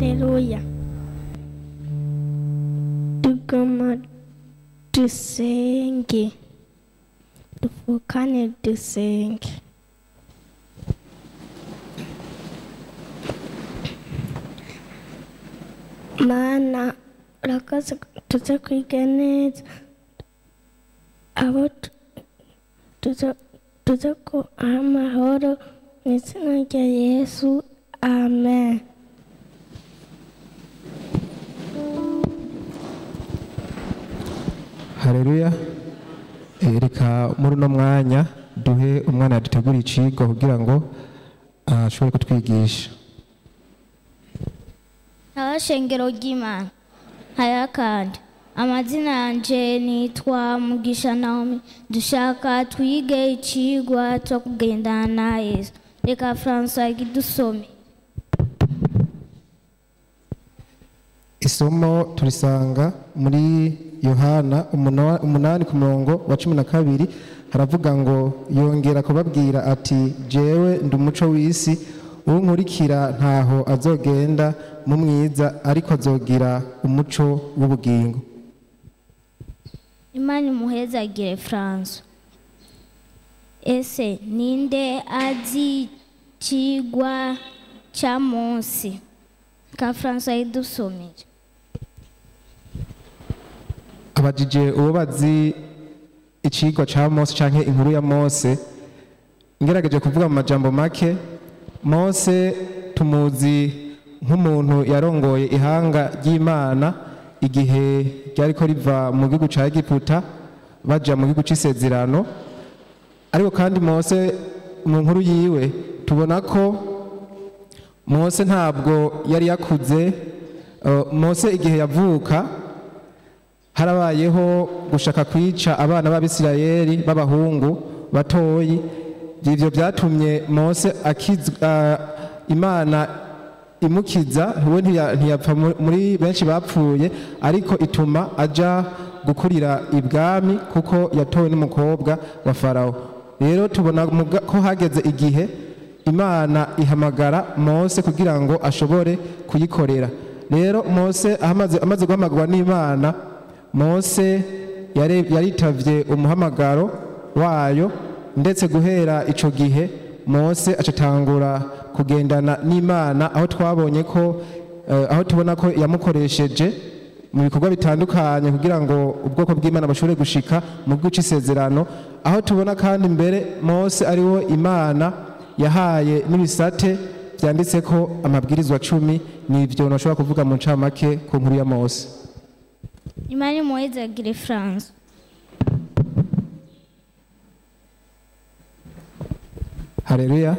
Haleluya. Tugoma dusenge. Dupfukane dusenge. Mana urakoze tuze kwiga neza abo tu- tuze- tuze kuha amahoro mu izina rya yesu amen hareruya reka muri uno mwanya duhe umwana yadutegura icigwa kugira ngo ah, ashobore kutwigisha abashengero ry'imana haya kandi amazina yanje nitwa mugisha naomi dushaka twige icigwa cyo kugendana na yesu reka francois idusome isomo turisanga muri yohana umuna- umunani ku murongo wa cumi na kabiri haravuga ngo yongera kubabwira ati jewe ndi umuco w'isi unkurikira ntaho azogenda mu mwiza ariko azogira umuco w'ubugingo imana imuhezagire francois ese ninde azi icigwa cya munsi ka francois idusomere abajije uwo bazi icigwa ca mose canke inkuru ya mose ngerageje kuvuga mu majambo make mose tumuzi nk'umuntu yarongoye ihanga ry'imana igihe ryariko riva mu gihugu ca egiputa baja mu gihugu c'isezerano ariko kandi mose mu nkuru yiwe tubona ko mose ntabwo yari yakuze eh, mose igihe yavuka harabayeho gushaka kwica abana b'abisirayeli b'abahungu batoyi ivyo vyatumye mose akizwa imana imukiza we ntiya- ntiyapfa mu- muri benshi bapfuye ariko ituma aja gukurira ibwami kuko yatowe n'umukobwa wa farawo rero tubona muga- ko hageze igihe imana ihamagara mose kugira ngo ashobore kuyikorera rero mose amaze, amaze guhamagarwa n'imana mose yare- yaritavye umuhamagaro wayo ndetse guhera ico gihe mose acatangura kugendana n'imana aho twabonye ko eh, aho tubona ko yamukoresheje mu bikorwa bitandukanye kugira ngo ubwoko bw'imana bushobore gushika mu gihugu c'isezerano aho tubona kandi mbere mose ariwo imana yahaye n'ibisate vyanditse ko amabwirizwa cumi nivyo nashobora kuvuga mu ncamake ku nkuru ya mose imana imuhezagire francois hareruya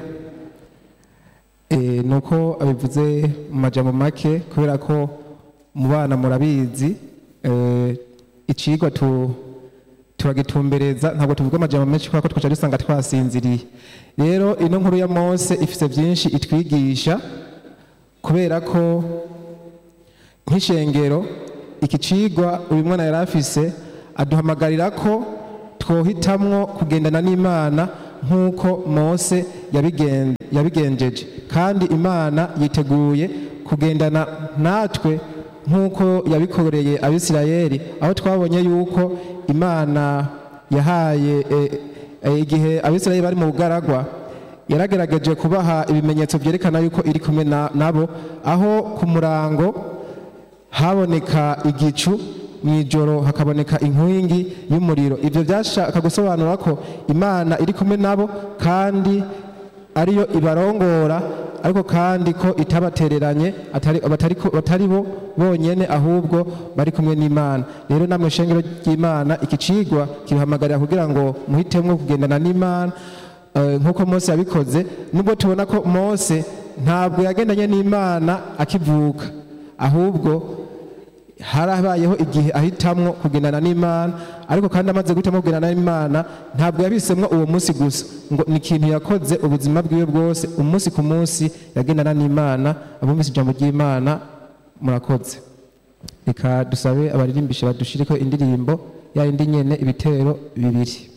e, nuko abivuze mu majambo make kubera ko mu bana murabizi e, icigwa tu turagitumbereza ntabwo tuvuga amajambo menshi kubera ko twaca dusanga twasinziriye rero ino nkuru ya mose ifise vyinshi itwigisha kubera ko nk'ishengero iki cigwa uyu mwana yari afise aduhamagarira ko twohitamwo kugendana n'imana nk'uko mose yabigen- yabigenjeje kandi imana yiteguye kugendana natwe nk'uko yabikoreye abisirayeli aho twabonye yuko imana yahaye eh, eh, igihe abisirayeli bari mu bugaragwa yaragerageje kubaha ibimenyetso byerekana yuko iri kumwe na- nabo aho ku murango haboneka igicu mu ijoro hakaboneka inkingi y'umuriro ibyo byashaka gusobanura ko imana iri kumwe nabo kandi ariyo ibarongora ariko kandi ko itabatereranye atari, batari, ko- batari bo bonyene ahubwo bari kumwe n'imana rero namwe shengero ry'imana iki cigwa kibahamagarira kugira ngo muhitemwo kugendana n'imana eh, nk'uko mose yabikoze nubwo tubona ko mose ntabwo yagendanye n'imana akivuka ahubwo harabayeho igihe ahitamwo kugendana n'imana ariko kandi amaze guhitamo kugendana n'imana ntabwo yabisemwo uwo munsi gusa ngo ni ikintu yakoze ubuzima bwiwe bwose umunsi ku munsi yagendana n'imana abumvise ijambo ry'imana murakoze reka dusabe abaririmbishe badushireko indirimbo ya yindi nyene ibitero bibiri